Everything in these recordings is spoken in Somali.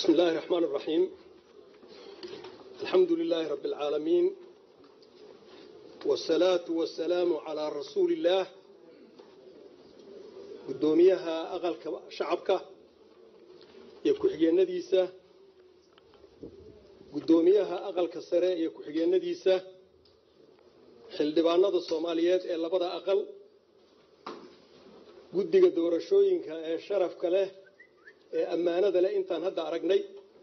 بسم الله الرحمن الرحيم الحمد لله رب العالمين والصلاة والسلام على رسول الله قدوميها أغل شعبك يكحيين نديسة قدوميها أغل كسراء يكحيين نديسة xildhibaanada soomaaliyeed ee labada aqal guddiga doorashooyinka ee sharafka leh ee ammaanada leh intaan hadda aragnay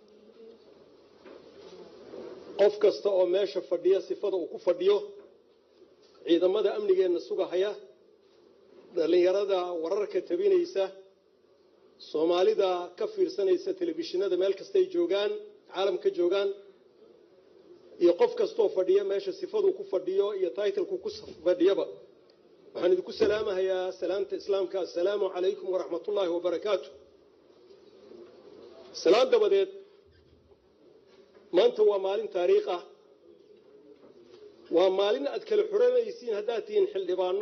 qof kasta oo meesha fadhiya sifada uu ku fadhiyo ciidamada amnigeenna sugahaya dhallinyarada wararka tabinaysa soomaalida ka fiirsanaysa telefishinada meel kastay joogaan caalamka joogaan iyo qof kastaoo fadhiya meesha sifaduu ku fadhiyo iyo taitlku ku fadhiyaba waxaan idinku salaamahayaa salaamta islaamka assalaamu calaykum waraxmatullaahi wabarakaatu salaan dabadeed maanta waa maalin taariikh ah waa maalin aad kala xuranaysiin haddaad tihiin xildhibaano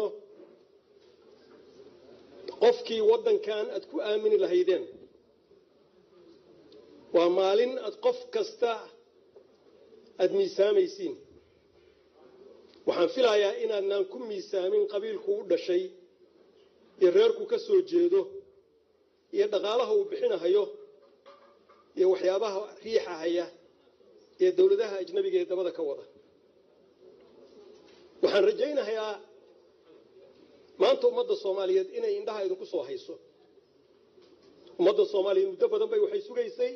qofkii waddankan aad ku aamini lahaydeen waa maalin aad qof kasta aada miisaamaysiin waxaan filayaa inaadnaan ku miisaamin qabiilku u dhashay iyo reerku ka soo jeedo iyo dhaqaalaha uu bixinahayo iyo waxyaabaha riixahaya ee dowladaha ajnabiga ee dabada ka wada waxaan rajaynayaa maanta ummadda soomaaliyeed inay indhaha idinku soo hayso ummadda soomaaliyeed muddo badan bay waxay sugaysay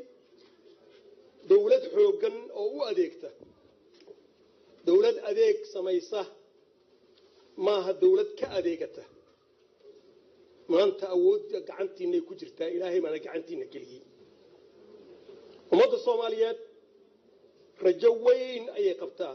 dowlad xooggan oo u adeegta dowlad adeeg samaysa maaha dowlad ka adeegata maanta awoodda gacantiinay ku jirtaa ilaahay baana gacantiina geliyey ummadda soomaaliyeed rajo weyn ayay qabtaa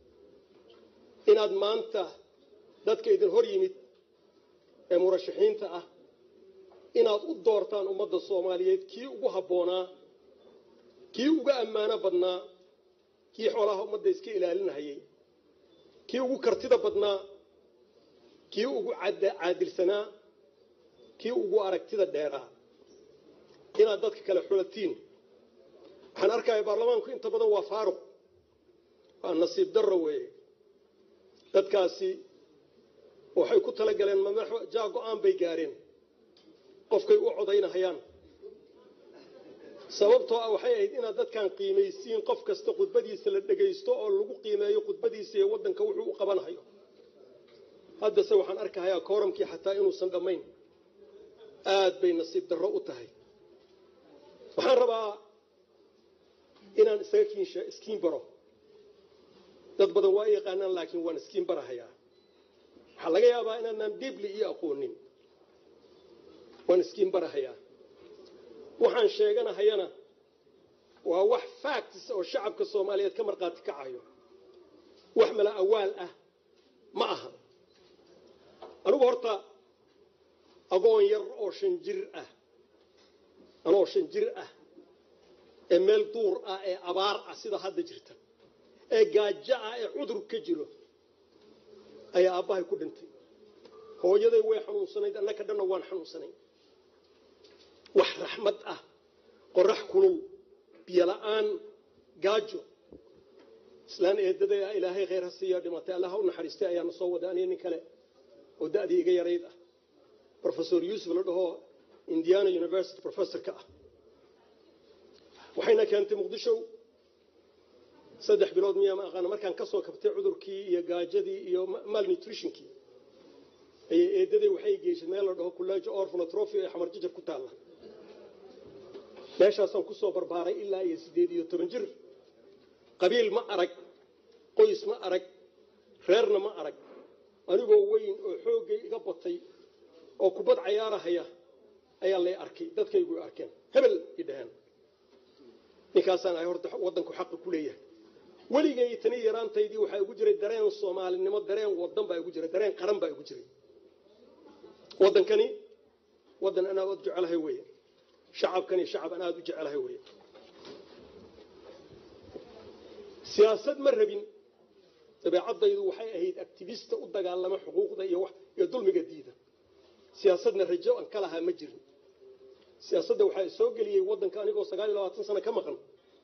inaad maanta dadka idin hor yimid ee murashaxiinta ah inaad u doortaan ummadda soomaaliyeed kii ugu habboonaa kii uga ammaano badnaa kii xoolaha ummadda iska ilaalinahayay kii ugu kartida badnaa kii ugu caadilsanaa kii ugu aragtida dheeraa inaad dadka kale xulatiin waxaan arkaya baarlamaanku inta badan waa faaruq waa nasiib darro weeye dadkaasi waxay ku talagaleen jaa go-aan bay gaareen qofkay u codaynahayaan sababtoo ah waxay ahayd inaad dadkan qiimaysiin qof kasta khudbadiisa la dhegaysto oo lagu qiimeeyo khudbadiisa iyo waddanka wuxuu u qabanhayo haddase waxaan arkahayaa kooramkii xataa inuusan dhammayn aad bay nasiib darro u tahay waxaan rabaa inaan isaga kiinsha iskiin baro dad badan waa yaqaanaan laakiin waan iskiin barahayaa waxaa laga yaabaa inaanaan diibli iyo aqoonin waan iskiin barahayaa waxaan sheeganahayana waa wax facts oo shacabka soomaaliyeed ka markhaati kacayo wax mala awaal ah ma aha anigu horta agoon yar oo shan jir ah anoo shan jir ah ee meel duur ah ee abaar ah sida hadda jirta ee gaajo ah ee cudur ka jiro ayaa aabbahay ku dhintay hooyaday way xanuunsanayd annaka dhanna waan xanuunsanay wax raxmad ah qorax kulul biyo la-aan gaajo islaan eedaday ah ilaahay khayr ha siiya dhimatay allaha u naxariistay ayaana soo waday aniga nin kale oo da'dii iga yarayd ah rofesor yuusuf la dhaho indiana university professorka ah waxayna keentay muqdisho saddex bilood miyaa ma aqaana markaan ka soo kabtay cudurkii iyo gaajadii iyo malnutritionkii ayay eedaday waxay geyshay meel la dhaho kullaajo orphanotrophy ee xamar jajar ku taalla meeshaasaan ku soo barbaaray ilaa iyo siddeed iyo toban jir qabiil ma arag qoys ma arag reerna ma arag anigoo weyn oo xooggay iga batay oo kubad cayaarahaya ayaa lay arkay dadkaygu arkeen hebel i dhaheen ninkaasaan ahay horta waddanku xaqa ku leeyahay weligay tani yaraantaydii waxaa igu jiray dareen soomaalinimo dareen wadan baa igu jiray dareen qaran baa igu jiray waddankani waddan anaa od jecelahay weeye shacabkani shacab an aada u jecelahay weeye siyaasad ma rabin dabeecaddaydu waxay ahayd activista u dagaalama xuquuqda iyo dulmiga diida siyaasadna rajo an ka lahaa ma jirin siyaasadda waxaa soo geliyey waddanka anigoo sagaal iyo labaatan sano ka maqan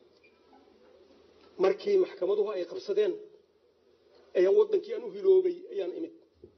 markii maxkamaduhu ay qabsadeen ayaan waddankii aan u hiloobay ayaan imid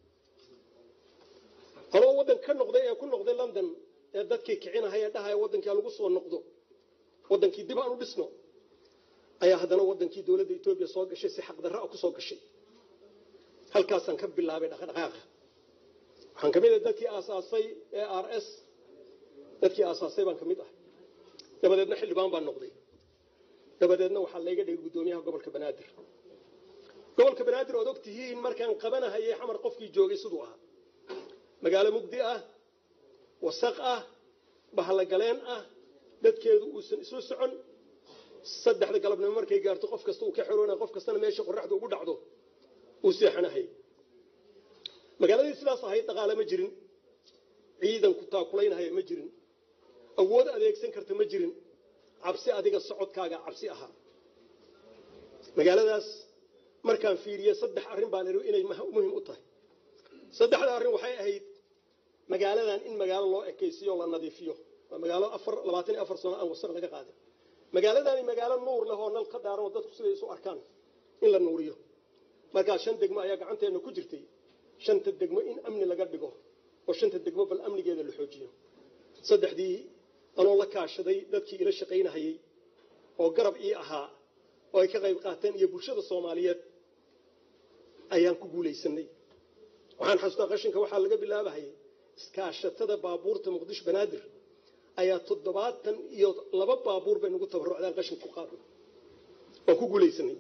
anoo waddan ka noqday ee ku noqday london ee dadkii kicinahay ee dhahaya waddankii lagu soo noqdo waddankii dib aan u dhisno ayaa haddana waddankii dowladda etoobiya soo gashay si xaqdarra a ku soo gashay halkaasaan ka bilaabay dhaqdhaqaaqa waxaan ka mid ahay dadkii aasaasay ee r s dadkii aasaasay baan ka mid ahay dabadeedna xildhibaan baan noqday dabadeedna waxaa layga dhigay guddoomiyaha gobolka banaadir gobolka banaadir ood og tihiin markaan qabanahayay xamar qofkii joogay siduu ahaa magaalo mugdi ah wasaq ah bahalogaleen ah dadkeedu uusan isu socon saddexda galabnimo markay gaarto qof kasta uu ka xeroona qof kastana meesha qoraxda ugu dhacdo uu seexanahay magaaladii sidaas ahayd dhaqaale ma jirin ciidanku taakulaynahaya ma jirin awood adeegsan karta ma jirin cabsi adiga socodkaaga cabsi ahaa magaaladaas markaan fiiriye saddex arrin baan iri inay muhim u tahay saddexda arrin waxay ahayd magaaladan in magaalo loo ekaysiyo la nadiifiyo waa magaalo afar labaatan iyo afar sano aan wasaq laga qaadin magaaladani magaalo nuur leh oo nal ka daaran oo dadku siday isu arkaan in la nuuriyo markaa shan degmo ayaa gacanteena ku jirtay shanta degmo in amni laga dhigo oo shanta degmo bal amnigeeda la xoojiyo saddexdii anoo la kaashaday dadkii ila shaqaynahayey oo garab ii ahaa oo ay ka qayb qaateen iyo bulshada soomaaliyeed ayaan ku guulaysanay waxaan xasuustaa qashinka waxaa laga bilaabahayay iskaashatada baabuurta muqdisho banaadir ayaa toddobaatan iyo laba baabuur bay nagu tabarucdaan qashinka ku qaadnay waan ku guulaysanay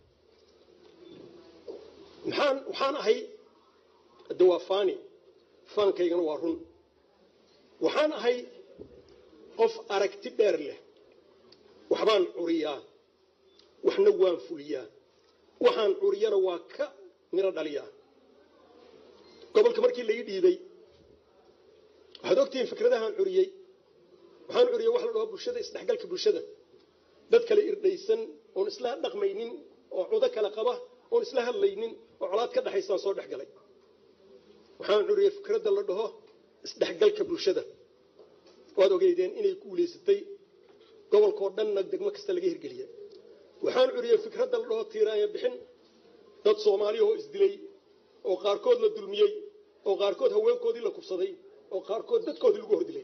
maxaan waxaan ahay hadde waa faani faankaygana waa run waxaan ahay qof aragti dheer leh waxbaan curiyaa waxna waan fuliyaa waxaan curiyana waa ka miro dhaliyaa gobolka markii la ii dhiibay waxaad ogtihiin fikradahaan curiyey waxaan curiyey wax la dhaho bulshada isdhexgalka bulshada dad kale irdhaysan oon isla dhaqmaynin oo cudo kale qaba oon isla hadlaynin oo colaad ka dhexaysaan soo dhex galay waxaan curiyey fikradda la dhaho isdhexgalka bulshada waad ogeydeen inay guulaysatay gobolkao dhanna degmo kasta laga hirgeliya waxaan curiyey fikradda la dhaho tiiraanya bixin dad soomaaliya oo isdilay oo qaarkood la dulmiyey oo qaarkood haweenkoodii la kubsaday oo qaarkood dadkoodii lagu hordilay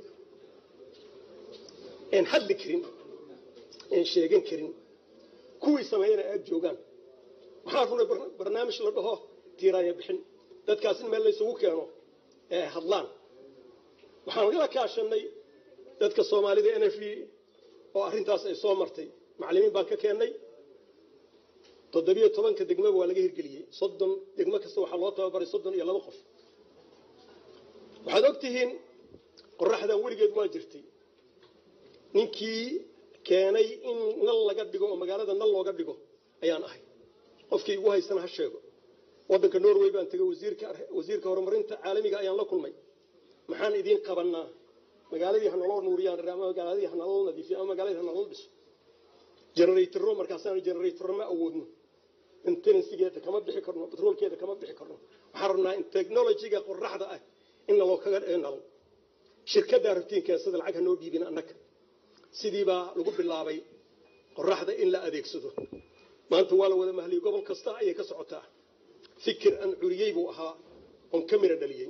een hadli karin een sheegan karin kuwii sameeyana aad joogaan waxaan runay barnaamij la dhaho tiiraanya bixin dadkaas in meel laysugu keeno ee hadlaan waxaan la kaashanay dadka soomaalida n f oo arrintaas ay soo martay macallimiin baan ka keennay toddobiyo tobanka degmaba waa laga hirgeliyey soddon degmo kasta waxaa loo tababaray soddon iyo laba qof waxaad og tihiin qoraxdan weligeed waa jirtay ninkii keenay in nal laga dhigo oo magaalada nal looga dhigo ayaan ahay qofkii igu haysana ha sheego waddanka norway baan tegay wasiirka horumarinta caalamiga ayaan la kulmay maxaan idiin qabanaa magaaladii hanaloo nuuriyaan ama magaaladii hanaloo nadiifiya ama magaaladii hanaloo dhiso generatoro markaasaan generatoro ma awoodno intensigeeda kama bixi karno batroolkeeda kama bixi karno waxaan rabnaa in technologyga qoraxda ah in naloo kaga nalo shirkaddaa rabtiinkeensada lacag hanoo dhiibin annaga sidiibaa lagu bilaabay qoraxda in la adeegsado maanta waa la wada mahliyey gobol kasta ayay ka socotaa fikir aan curiyey buu ahaa oon ka mira dhaliyey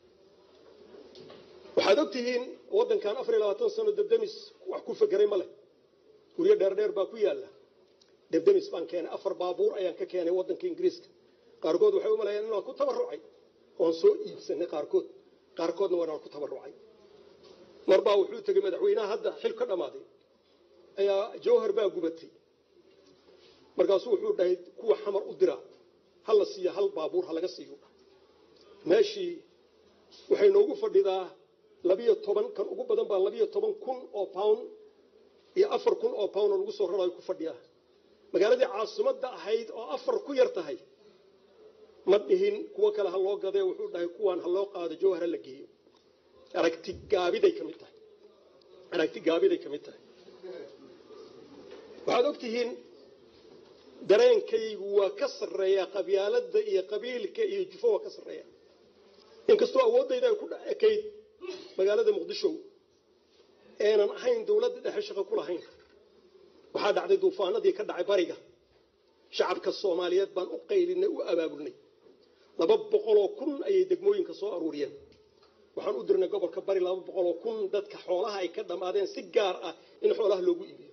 waxaad og tihiin waddankan afar iyo labaatan sano debdemis wax ku fekeray ma leh guryo dheerdheer baa ku yaalla debdemis baan keenay afar baabuur ayaan ka keenay waddanka ingiriiska qaarkood waxay u malayaan inaan ku tabarucay oon soo iibsanay qaarkood qaarkoodna waanaan ku tabarucay marbaa wuxuu tegey madaxweynaha hadda xil ka dhammaaday ayaa jawhar baa gubatay markaasuu wuxuu dhahay kuwa xamar u dira ha la siiyo hal baabuur ha laga siiyo meeshii waxay noogu fadhidaa labiyo toban kan ugu badan baa labiyo toban kun oo pound iyo afar kun oo pound oo lagu soo rarayo ku fadhiyaa magaaladii caasimadda ahayd oo afar ku yar tahay ma dhihin kuwo kale ha loo gadee wuxuu dhahay kuwaan ha loo qaado jawhar ha la geeyo aragti gaabiday ka mid tahay aragti gaabiday ka mid tahay waxaad og tihiin dareenkaygu waa ka sarreeyaa qabyaaladda iyo qabiilka iyo jufo waa ka sarreeya inkastoo awooddayda ay ku ekayd magaalada muqdisho eenan ahayn dowladda dhexe shaqo ku lahayn waxaa dhacday duufaanadii ka dhacay bariga shacabka soomaaliyeed baan u qaylinay u abaabulnay laba boqoloo kun ayay degmooyinka soo aruuriyeen waxaan u dirnay gobolka bari laba boqoloo kun dadka xoolaha ay ka dhammaadeen si gaar ah in xoolaha loogu iibiyo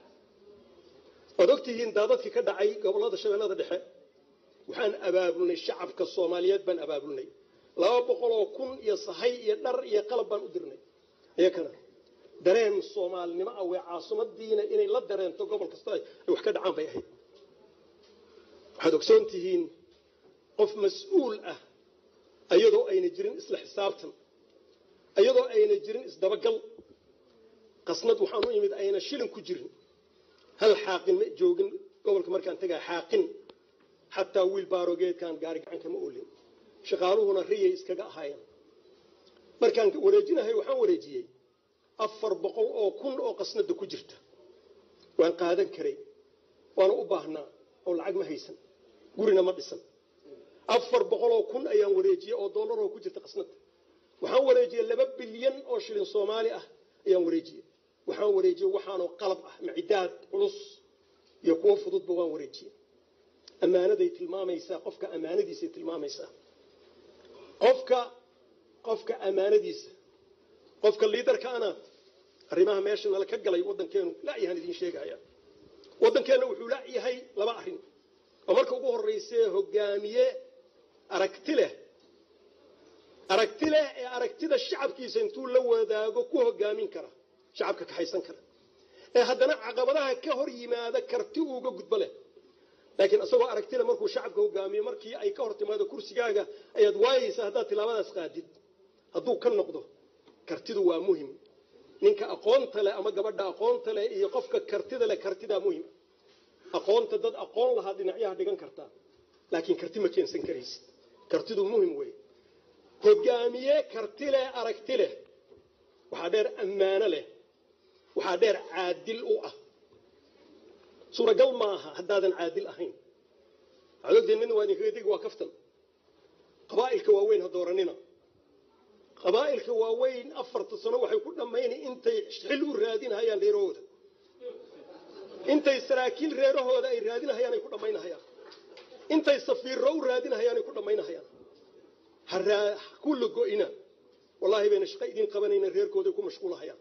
waad ogtihiin daadadkii ka dhacay gobolada shabeellada dhexe waxaan abaabulnay shacabka soomaaliyeed baan abaabulnay laba boqoloo kun iyo sahay iyo dhar iyo qalab baan u dirnay iyakana dareen soomaalinimo ah way caasimadiina inay la dareento gobol kasta ay wax ka dhacaan bay ahayd waxaad ogsoon tihiin qof mas-uul ah iyadoo ayna jirin isla xisaabtan iyadoo ayna jirin isdabagal qasnad waxaan u imid ayna shilin ku jirin hal xaaqin ma joogin gobolka markaan tegaa xaaqin xataa wiil baarogeedkaan gaari gacanka ma oolin shaqaaluhuna riyay iskaga ahaayeen markaan wareejinahay waxaan wareejiyey afar boqol oo kun oo qasnada ku jirta waan qaadan karay waana u baahnaa oo lacag ma haysan gurina ma dhisan afar boqoloo kun ayaan wareejiyey oo dollaroo ku jirta qasnada waxaan wareejiyey laba bilyan oo shilin soomaali ah ayaan wareejiyey waxaan wareejiyey waxaanoo qalab ah macidaad culus iyo kuwo fududba waan wareejiyey ammaanaday tilmaamaysaa qofka ammaanadiisay tilmaamaysaa qofka qofka ammaanadiisa qofka liidarka ana arrimaha meesha nala ka galay waddankeenu la'yahaan idiin sheegaya waddankeenna wuxuu la'yahay laba arrin oo marka ugu horraysee hogaamiye aragti leh aragti leh ee aragtida shacabkiisa intuu la wadaago ku hogaamin kara shacabka kaxaysan kara ee haddana caqabadaha ka hor yimaada karti uuga gudbo leh laakiin isagoo aragtile markuu shacabka hogaamiyo markii ay ka hor timaado kursigaaga ayaad waayeysaa haddaad tilaabadaas qaadid hadduu ka noqdo kartidu waa muhim ninka aqoonta leh ama gabadha aqoonta leh iyo qofka kartida leh kartidaa muhim aqoonta dad aqoon lahaa dhinacyaha dhigan kartaa laakiin karti ma keensan karaysid kartidu muhim wey hogaamiye karti leh aragti leh waxaa dheer ammaano leh waxaa dheer caadil u ah suuragal maaha haddaadan caadil ahayn waxaad ogtihiin midna waa idinkaga digi waa kaftan qabaa'ilka waaweyn ha dooranina qabaa'ilka waaweyn afarta sano waxay ku dhammaynay intay xil u raadinahayaan reerahooda intay saraakiil reerahooda ay raadinahayaan ay ku dhammaynahayaan intay safiirro u raadinahayaan ay ku dhammaynahayaan ha ku lago'ina wallaahi bayna shaqo idiin qabanayna reerkooday ku mashquulahayaan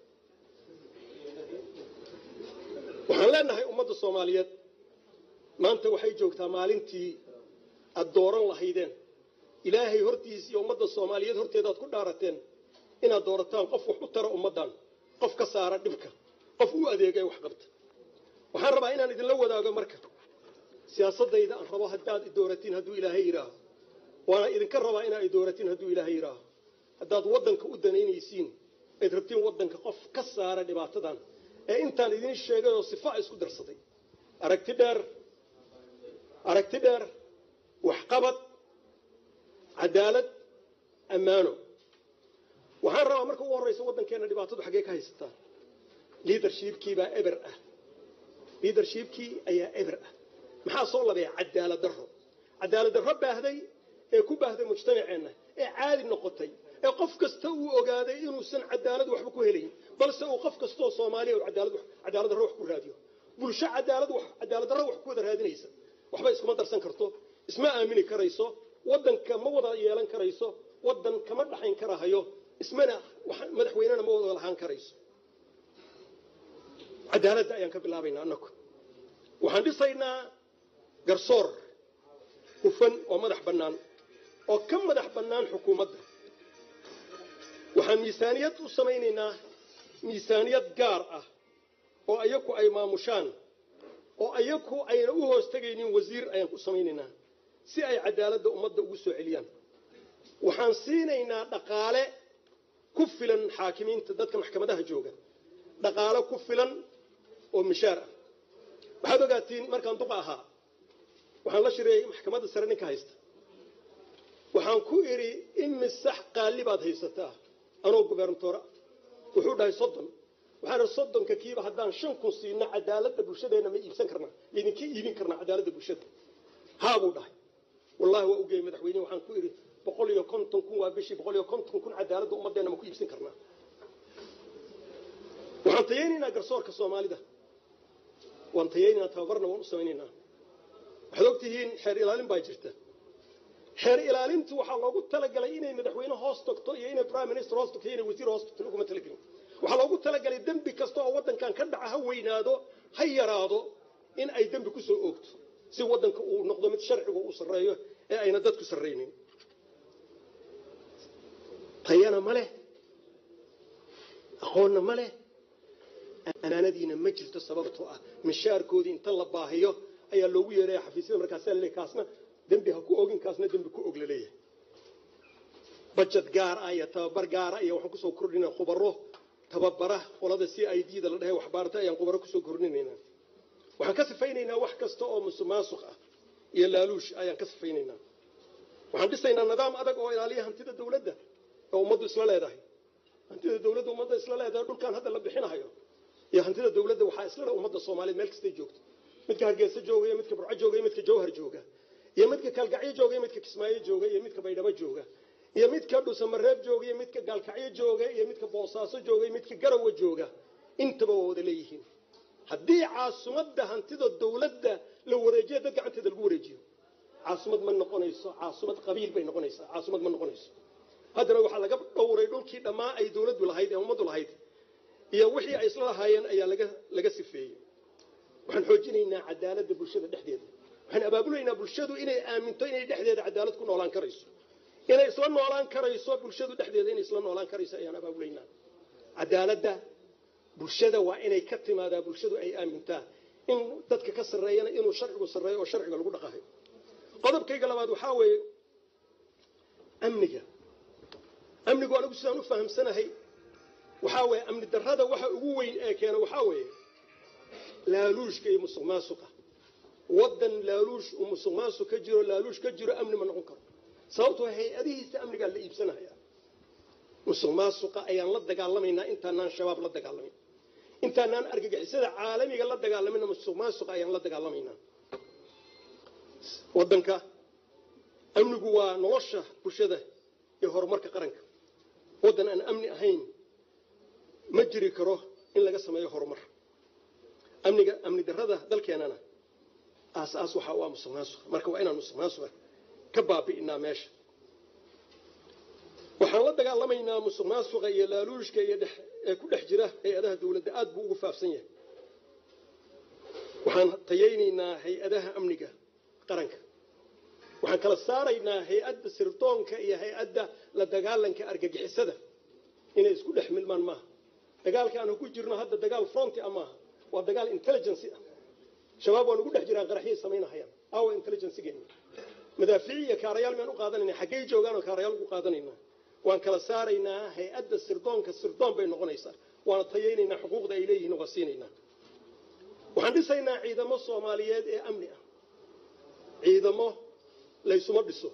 waxaan leenahay ummadda soomaaliyeed maanta waxay joogtaa maalintii aad dooran lahaydeen ilaahay hortiis iyo ummadda soomaaliyeed horteeda aad ku dhaarateen inaad doorataan qof wax u tara ummaddan qof ka saara dhibka qof u adeega ee wax qabta waxaan rabaa inaan idinla wadaago marka siyaasadayda aan rabo haddaad idooratiin hadduu ilaahay yidhaaho waana idinka rabaa inaa idooratiin hadduu ilaahay yidhaaho haddaad waddanka u danaynaysiin ayd rabtiin waddanka qof ka saara dhibaatadan ee intaan idiin sheegay oo sifa isku darsaday aragti dheer aragti dheer waxqabad cadaalad ammaano waxaan rabaa marka ugu horraysa waddankeenna dhibaatadu xaggee ka haysataa liadershipkii baa eber ah liadershipkii ayaa eber ah maxaa soo labeeya cadaalad darro cadaalad darro baahday ee ku baahday mujtamaceenna ee caadi noqotay ee qof kasta uu ogaaday inuusan cadaalad waxba ku helayn balse uu qof kastaoo soomaaliya cadaalad darro wax ku raadiyo bulsho cadaalad darro wax ku wada raadinaysa waxba iskuma darsan karto isma aamini karayso waddanka ma wada yeelan karayso waddan kama dhaxayn karahayo ismana madaxweynena ma wada lahaan karayso cadaaladda ayaan ka bilaabaynaa annagu waxaan dhisaynaa garsoor hufan oo madax bannaan oo ka madax bannaan xukuumadda waxaan miisaaniyad u samaynaynaa miisaaniyad gaar ah oo ayaku ay maamushaan oo ayaku ayna u hoos tegaynin wasiir ayaan ku samaynaynaa si ay cadaaladda ummadda ugu soo celiyaan waxaan siinaynaa dhaqaale ku filan xaakimiinta dadka maxkamadaha jooga dhaqaale ku filan oo mishaar ah waxaad ogaatiin markaan duqa ahaa waxaan la shireeyey maxkamadda sare ninka haysta waxaan ku idhi imisax qaali baad haysataa anoo gubernatoora wuxuu dhahay soddon waxaan idhi soddonka kiiba haddaan shan kun siino cadaaladda bulshadeenna ma iibsan karnaa laydinka iibin karnaa cadaaladda bulshada haa buu dhahay wallahi waa ugeeyey madaxweynehi waxaan ku idhi boqol iyo konton kun waa bishii boqol iyo konton kun cadaaladda ummadeenna ma ku iibsan karnaa waxaan tayaynaynaa garsoorka soomaalida waan tayaynaynaa tababarna waan u samaynaynaa waxaad ogtihiin xeer ilaalin baa jirta xeer ilaalintu waxaa loogu talagalay inay madaxweyne hoos tagto iyo inay prime minister hoos tagto iyo inay wasiir hoos tagto laguma talagelin waxaa loogu talagalay dembi kasta oo waddankan ka dhaca ha weynaado ha yaraado in ay dembi ku soo oogto si waddanka uu noqdo mid sharcigu uu sarreeyo ee ayna dadku sarraynin tayana ma leh aqoonna ma leh amaanadiina ma jirto sababtoo ah mishaarkoodii inta la baahiyo ayaa loogu yeeraya xafiisyada markaasaa laleeyahy kaasna dembi ha ku ogin kaasna dembi ku og laleeyahay bajad gaar ah iyo tababar gaara iyo waxaan kusoo kordhinaa khubaro tababara qolada c i d da la dhahay waxbaarta ayaan khubaro kusoo kordhinaynaa waxaan ka sifaynaynaa wax kasta oo musuqmaasuq ah iyo laaluush ayaan ka sifaynaynaa waxaan dhisaynaa nidaam adag oo ilaaliya hantida dawladda oo ummaddu isla leedahay hantida dawladda ummadda isla leedahay dhulkan hadda la bixinahayo iyo hantida dawladda waxaa isla leh ummadda soomaaliyeed meel kastay joogto midka hargeysa jooga iyo midka burco jooga iyo midka jawhar jooga iyo midka kalgacyo jooga iyo midka kismaayo jooga iyo midka baydhabo jooga iyo midka dhusamareeb jooga iyo midka gaalkacyo jooga iyo midka boosaaso jooga iyo midka garawa jooga intaba waa wada leeyihiin haddii caasimadda hantida dawladda la wareejiyo dad gacanteeda lagu wareejiyo caasimad ma noqonayso caasimad qabiil bay noqonaysaa caasimad ma noqonayso haddana waxaa laga dhowray dhulkii dhammaa ay dawladdu lahayd ee ummaddu lahayd iyo wixii ay isla lahaayeen ayaa laga laga sifeeyey waxaan xoojinaynaa cadaaladda bulshada dhexdeeda waxaan abaabulaynaa bulshadu inay aaminto inay dhexdeeda cadaalad ku noolaan karayso inay isla noolaan karayso bulshadu dhexdeeda inay isla noolaan karayso ayaan abaabulaynaa cadaaladda bulshada waa inay ka timaadaa bulshadu ay aamintaa in dadka ka sarreeyana inuu sharcigu sarreeyo oo sharciga lagu dhaqahay qodobkayga labaad waxaa weeye amniga amnigu anigu sidaan u fahamsanahay waxaa weeye amni darrada waxa ugu weyn ee keena waxaa weeye laaluushka iyo musuq maasuqa waddan laaluush uu musuq maasuq ka jiro laaluush ka jiro amni ma noqon karo sababtoo hay-adihiisa amnigaa la iibsanaya musuq maasuqa ayaan la dagaalamaynaa intaanaan shabaab la dagaalamayn intaanaan argagixisada caalamiga la dagaalamayna musuq maasuqa ayaan la dagaalamaynaa waddanka amnigu waa nolosha bulshada iyo horumarka qaranka waddan aan amni ahayn ma jiri karo in laga sameeyo horumar amniga amni darrada dalkeenana aas-aas waxa u ah musuq maasuqa marka waa inaan musuq maasuqa ka baabi'inaa meesha waxaan la dagaalamaynaa musuq maasuqa iyo laaluushka iyo ee ku dhex jira hay-adaha dawladda aad buu ugu faafsan yahay waxaan tayaynaynaa hay-adaha amniga qaranka waxaan kala saaraynaa hay-adda sirdoonka iyo hay-adda la dagaalanka argagixisada inay isku dhex milmaan maaha dagaalka aanu ku jirno hadda dagaal fronti a maaha waa dagaal intelligency ah shabaab waa nagu dhex jiraan qaraxyay samaynahayaan awa intelligencegeena madaafiic iyo kaarayaal miyaan u qaadanayna xaggey joogaanoo kaarayaal ugu qaadanaynaa waan kala saaraynaa hay-adda sirdoonka sirdoon bay noqonaysaa waana tayaynaynaa xuquuqda ay leeyihiin waa siinaynaa waxaan dhisaynaa ciidamo soomaaliyeed ee amni ah ciidamo laysuma dhiso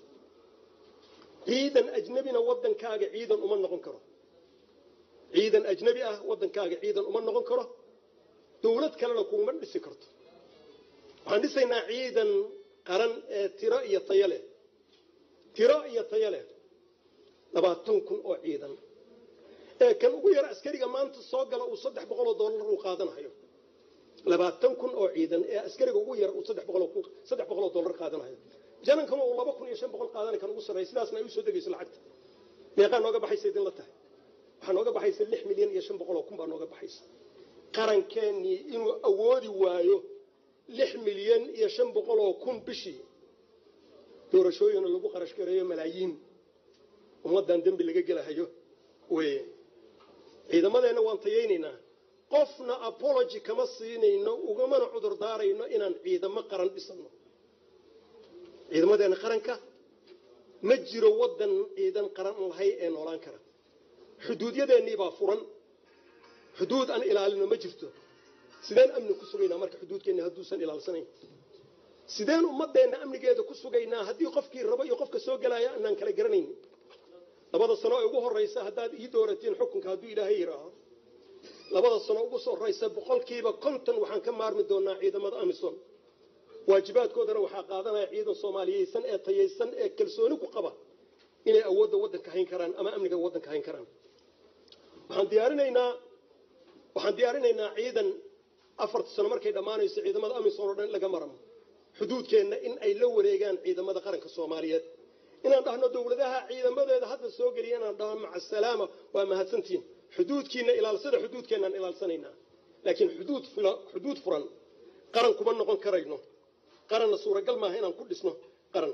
ciidan ajnebina waddankaaga ciidan uma noqon karo ciidan ajnebi ah waddankaaga ciidan uma noqon karo dawlad kalena kuma dhisi karto waxaan dhisaynaa ciidan qaran ee tiro iyo tayo leh tiro iyo tayo leh labaatan kun oo ciidan ee kan ugu yara askariga maanta soo gala uu saddex boqol oo dollar uu qaadanayo labaatan kun oo ciidan ee askariga ugu yara uu saddex boqol oo dollar qaadanayo janankana uu laba kun iyo shan boqol qaadanay kan ugu sarreeya sidaasna ay u soo degayso lacagta meeqaa nooga baxaysa idin la tahay waxaa nooga baxaysa lix milyan iyo shan boqol oo kun baa nooga baxaysa qarankeenii inuu awoodi waayo lix milyan iyo shan boqol oo kun bishii doorashooyina lagu qarash gareeyo malaayiin ummaddan dembi laga gelahayo weye ciidamadeenna waan tayaynaynaa qofna apology kama siinayno ugamana cudur daarayno inaan ciidamo qaran dhisano ciidamadeenna qaranka ma jiro waddan ciidan qaran lahay ee noolaan kara xuduudyadeennii baa furan xuduud aan ilaalino ma jirto sideen amni ku sugaynaa marka xuduudkeenna hadduusan ilaalsanayn sideen ummadeenna amnigeeda ku sugaynaa haddii qofkii rabo iyo qofka soo gelaya anaan kala garanayn labada sano ee ugu horraysa haddaad ii dooratiin xukunka hadduu ilaahay yidhaaho labada sano ugu soo horraysa boqolkiiba konton waxaan ka maarmi doonaa ciidamada amisom waajibaadkoodana waxaa qaadanaya ciidan soomaaliyeysan ee tayaysan ee kalsooni ku qaba inay awoodda waddanka hayn karaan ama amniga waddanka hayn karaan waxaan diyaarinaynaa waxaan diyaarinaynaa ciidan afarta sano markay dhammaanayso ciidamada amisom oo dhan in laga maramo xuduudkeenna in ay la wareegaan ciidamada qaranka soomaaliyeed inaan dhahno dowladaha ciidamadeeda hadda soo geliya inaan dhahno maca asalaama waa mahadsantihiin xuduudkiina ilaalsada xuduudkeennaan ilaalsanaynaa laakiin xuduud xuduud furan qaran kuma noqon karayno qaranna suuragal maaha inaan ku dhisno qaran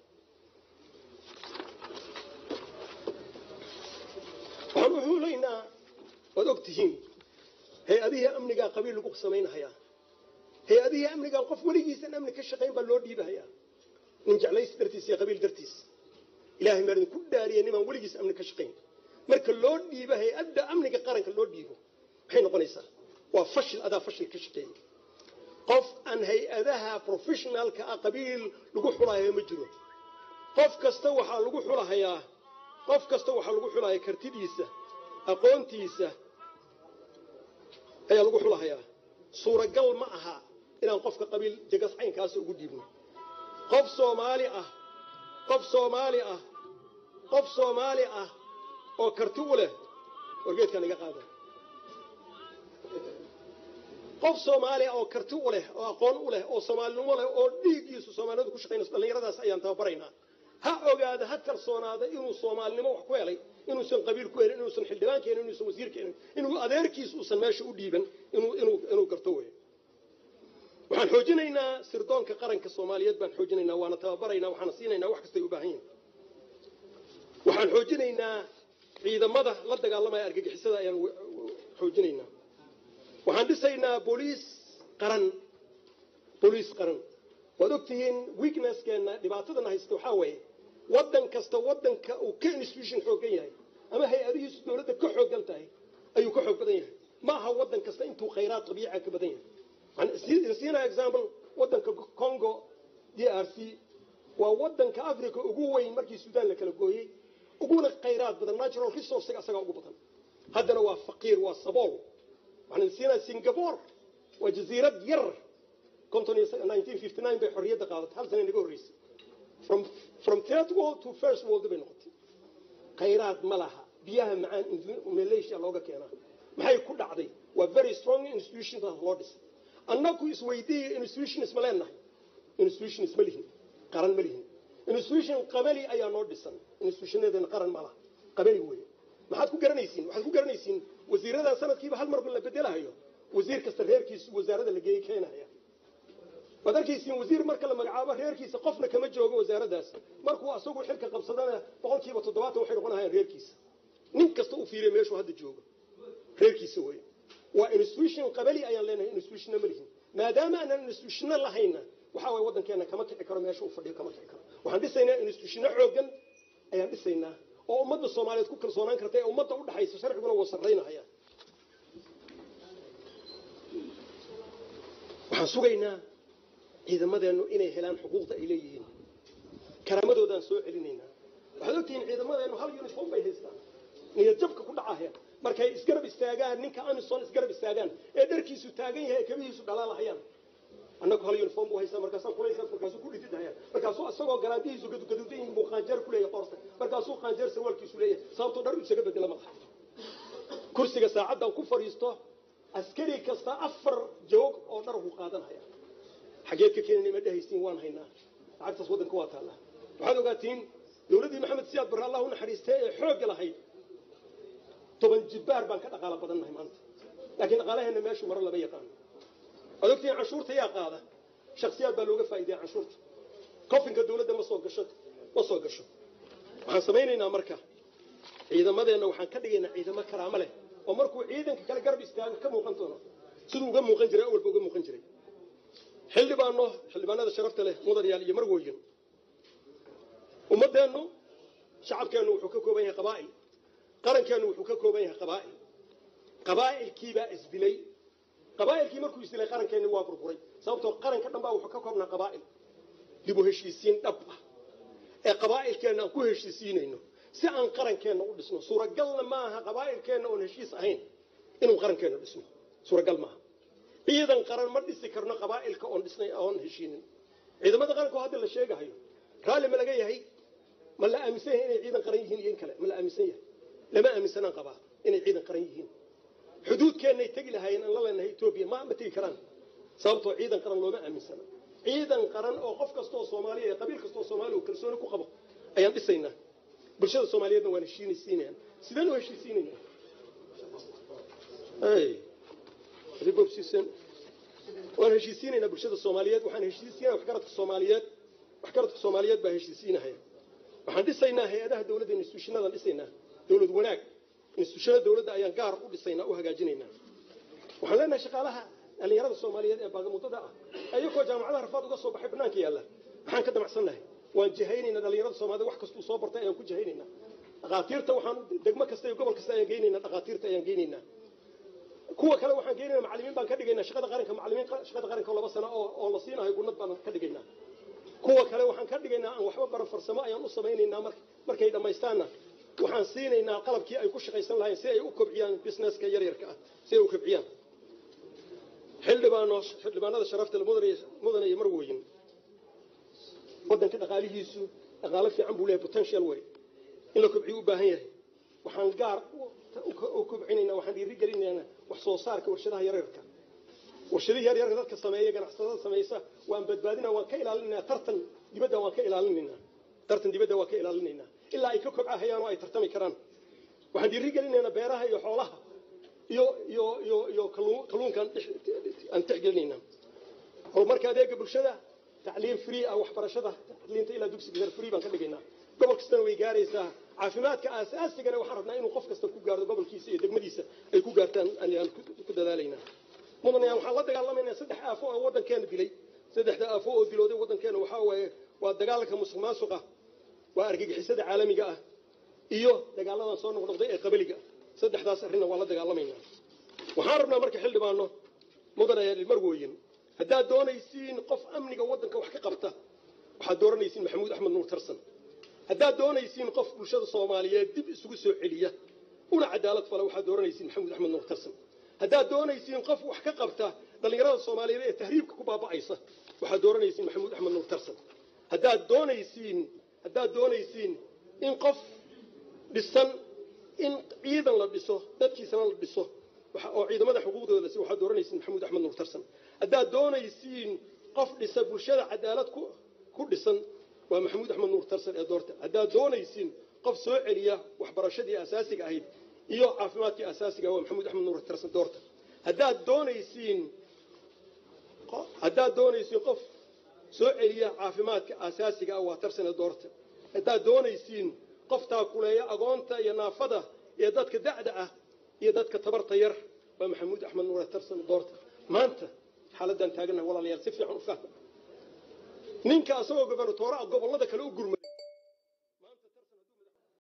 waxaan u xuulaynaa waad og tihiin hay-adihii amnigaa qabiil lagu samaynhayaa hay-adihii amnigaa qof weligiisan amni ka shaqayn baa loo dhiibahayaa nin jeclaysi dartiis iyo qabiil dartiis ilahay maa idinku dhaariya nimaan weligiis amni ka shaqayn marka loo dhiibo hay-adda amniga qaranka loo dhiibo maxay noqonaysaa waa fashil adaa fashil ka shaqeeyey qof aan hay-adaha professionaalka ah qabiil lagu xulahayo ma jiro qof kasta waxaa lagu xulahayaa qof kasta waxaa lagu xulahaya kartidiisa aqoontiisa ayaa lagu xulahayaa suuragal ma aha inaan qofka qabiil jegas caynkaasa ugu dhiibno qof soomaali ah qof soomaali ah qof soomaali ah oo karti u leh wargeedkaan iga qaada qof soomaali ah oo karti u leh oo aqoon u leh oo soomaalinimo leh oo dhiiggiisu soomaaliyadu ku shaqaynayso dhallinyaradaas ayaan tababaraynaa ha ogaada ha kalsoonaada inuu soomaalinimo wax ku helay inuusan qabiil ku helin inuusan xildhibaan keenin inuusan wasiir keenin inuu adeerkiis uusan meesha u dhiiban inuu garto wey waxaan xoojinaynaa sirdoonka qaranka soomaaliyeed baan xoojinaynaa waana tababaraynaa waxaana siinaynaa wax kastay u baahan yihin waxaan xoojinaynaa ciidamada la dagaalamaya argagixisada ayaan xoojinaynaa waxaan dhisaynaa booliis qaran booliis qaran waad ogtihiin weaknesskeenna dhibaatadana haysta waxaa weeye waddan kasta waddanka uu ka institution xooggan yahay ama hay-adihiisu dowladda ka xooggan tahay ayuu ka xoog badan yahay ma aha waddan kasta intuu khayraad dabiica ka badan yahay waxaan siinaa example waddanka congo d r c waa waddanka africa ugu weyn markii suudaan la kala gooyey uguna khayraad badan natural resourcega asagaa ugu badan haddana waa faqiir waa sabool waxaan siinaa singapore waa jasiirad yar bay xorriyadda qaadatay hal sana naga horreysay from third world to first world bay noqotay khayraad ma laha biyaha macaan malaysia looga keenaa maxay ku dhacday waa very strong institutions loo dhisay annagu isweydiiya institutions ma leenahay institutions ma lihin qaran ma lihin institution qabali ayaa noo dhisan institutionadeena qaran ma laha qabali weeye maxaad ku garanaysiin waxaad ku garanaysiin wasiiradan sanadkiiba hal marba la bedelahayo wasiir kasta reerkiisu wasaarada la geeyey keenaya waad arkaysiin wasiir marka la magacaabo reerkiisa qofna kama joogo wasaaraddaas markuu asagu xilka qabsadana boqol kiiba toddobaatan waxay noqonahayaan reerkiisa nin kasta u fiiriya meeshuu hadda joogo reerkiisa wey waa institution qabali ayaan leenahay institutionna ma lihin maadaama aanan institutionna lahayna waxaa waye waddankeena kama kici karo meesha uu fadhiyo kama kici karo waxaan dhisaynaa institutionno xooggan ayaan dhisaynaa oo ummadda soomaaliyeed ku kalsoonaan karta ee ummadda udhaxaysa sharciguna wuu sarraynahaya waxaan sugaynaa ciidamadeennu inay helaan xuquuqda ay leeyihiin karaamadoodaan soo celinaynaa waxaad ogtihiin ciidamadeennu hal uniform bay haystaan niyad jabka ku dhacaya markay isgarab istaagaan ninka amison isgarab istaagaan ee dharkiisu taagan yahay ee kabihiisu dhalaalahayaan annagu hal uniform buu haystaa markaasaan kulaysaa markaasuu ku dhididahayaan markaasuu isagoo garaandihiisu gadugaduudan yihin buu qaanjeer ku leeyahay qoorta markaasuu qaanjeer sarwaalkiisu leeyahay sababtoo dhar isaga bedela madaxa kursiga saacaddan ku fadhiisto askari kasta afar joog oo dhar buu qaadanhaya xageed ka keenana ma dhehaysiin waan haynaa lacagtaas waddanka waa taallaa waxaad ogaatiin dowladdii maxamed siyaad barre allah u naxariistay ee xoogga lahayd toban jibbaar baan ka dhaqaalo badannahay maanta laakiin dhaqaalaheenna meeshuu maro lama yaqaano waad ogtihiin canshuurta yaa qaada shaksiyaad baa looga faa'iidaya canshuurta kofinka dowladda ma soo gasho ma soo gasho waxaan samaynaynaa marka ciidamadeenna waxaan ka dhigaynaa ciidamo karaamo leh oo markuu ciidanka kale garab istaago ka muuqan doono siduu uga muuqan jiray awalba uga muuqan jiray xildhibaano xildhibaanada sharafta leh mudanyaal iyo marwooyin ummadeennu shacabkeennu wuxuu ka kooban yahay qabaa'il qarankeennu wuxuu ka kooban yahay qabaa'il qabaa'ilkiibaa isdilay qabaa'ilkii markuu isdilay qarankeenni waa burburay sababtoo qaranka dhan baa wuxuu ka koobnaa qabaa'il dib u heshiisiin dhab ah ee qabaa'ilkeenna aan ku heshiisiinayno si aan qarankeenna u dhisno suuragalna maaha qabaa'ilkeenna oon heshiis ahayn inuu qarankeenna dhisno suuragal maaha ciidan qaran ma dhisi karno qabaa'ilka oon dhisnay oon heshiinin ciidamada qaranka oo hadda la sheegahayo raalli ma laga yahay ma la aaminsan yahay inay ciidan qaran yihiin iyo in kale ma la aaminsan yahay lama aaminsanaan qabaa inay ciidan qaran yihiin xuduudkeennay tegi lahaayeen aan la leenahay etoobiya ma ma tegi karaan sababtoo ciidan qaran looma aaminsana ciidan qaran oo qof kasta oo soomaaliya ee qabiil kasta oo soomaaliya uu kalsooni ku qabo ayaan dhisaynaa bulshada soomaaliyeedna waan heshiinaysiinayaan sideen u heshiisiinaynaa waan heshiisiinaynaa bulshada soomaaliyeed waxaan heshiisiinaya waxgaradka soomaaliyeed waxgaradka soomaaliyeed baa heshiisiinahaya waxaan dhisaynaa hay-adaha dawladda instituushinadan dhisaynaa dawlad wanaag instituushada dawladda ayaan gaar u dhisaynaa u hagaajinaynaa waxaan leenahay shaqaalaha dhallinyarada soomaaliyeed ee baagamuddada ah ayagoo jaamacadaha rafaad uga soo baxay banaanka yaalla maxaan ka damacsannahay waan jahaynaynaa dhallinyarada soomaaliyed wax kastuu soo bartay ayaan ku jahaynaynaa dhakhaatiirta waxaan degmo kasta iyo gobol kasta ayaan geynaynaa dhakhaatiirta ayaan geynaynaa kuwa kale waxaan geynaynaa macallimiin baan ka dhigaynaa shaqada qaranka macallimiin shaqada qaranka laba sano oo oo la siinayo gunnad baan ka dhigaynaa kuwa kale waxaan ka dhigaynaa aan waxba baran farsamo ayaan u samaynaynaa mar markay dhammaystaanna waxaan siinaynaa qalabkii ay ku shaqaysan lahayn si ay u kobciyaan businesska yaryarka ah si ay u kobciyaan xildhibaano xildhibaanada sharafta mudane iyo marwooyin waddanka dhaqaalihiisu dhaqaalo fiican buu leeyahay potential way in la kobciyo u baahan yahay waxaan gaar u kobcinaynaa waxaan dhiiri gelinaynaa wax soo saarka warshadaha yaryarka warshadihii yaryarka dadka sameeya ganacsatada samaysa waan badbaadina waan ka ilaalinaynaa tartan dibadda waan ka ilaalinaynaa tartan dibadda waan ka ilaalinaynaa ilaa ay ka kobcahayaan oo ay tartami karaan waxaan dhiiri gelinaynaa beeraha iyo xoolaha iyo iyo iyo iyo kalluunkaan aan tixgelinaynaa horumarka adeega bulshada tacliim free ah waxbarashada tacliinta ilaa dugsiga sare free baan ka dhigaynaa gobol kastana way gaaraysaa caafimaadka aasaasigana waxaan rabnaa inuu qof kasta ku gaardo gobolkiisa iyo degmadiisa ay ku gaartaan ayaan ku dadaalaynaa mudane waxaan la dagaalamaynaa saddex aafo oo waddankeena dilay saddexda aafo oo dilooday waddankeena waxaa waaye waa dagaalka musuq maasuqa waa argagixisada caalamiga ah iyo dagaaladan soo noqnoqday ee qabaliga saddexdaas arrinna waa la dagaalamaynaa waxaan rabnaa marka xildhibaano mudane marwooyin haddaad doonaysiin qof amniga waddanka wax ka qabta waxaad dooranaysiin maxamuud axmed nuur tarsan haddaad doonaysiin qof bulshada soomaaliyeed dib isugu soo celiya una cadaalad fala waxaad dooranaysiin maxamuud axmed nuur tarsan haddaad doonaysiin qof wax ka qabta dhallinyarada soomaaliyeed ee tahriibka ku baaba'aysa waxaad dooranaysiin maxamuud axmed nuur tarsan haddaad doonaysiin haddaad doonaysiin in qof dhisan in ciidan la dhiso dadkiisana la dhiso oo ciidamada xuquuqdooda si waxaad dooranaysiin maxamuud axmed nuur tarsan haddaad doonaysiin qof dhisa bulshada cadaalad ku dhisan waa maxamuud axmed nuur tarsan ee doorta haddaad doonaysiin qof soo celiya waxbarashadii asaasiga ahayd iyo caafimaadkii asaasiga waa maxamuud axmed nuur tarsan doorta haddaad doonaysiin haddaad doonaysiin qof soo celiya caafimaadka asaasiga ah waa tarsan ee doorta haddaad doonaysiin qof taakuleeya agoonta iyo naafada iyo dadka da'da ah iyo dadka tabarta yar waa maxamuud axmed nuur tarsan doorta maanta xaaladaan taaganaha walaalayaal si fiican u fahma ninka asagoo gobernatoora gobollada kale u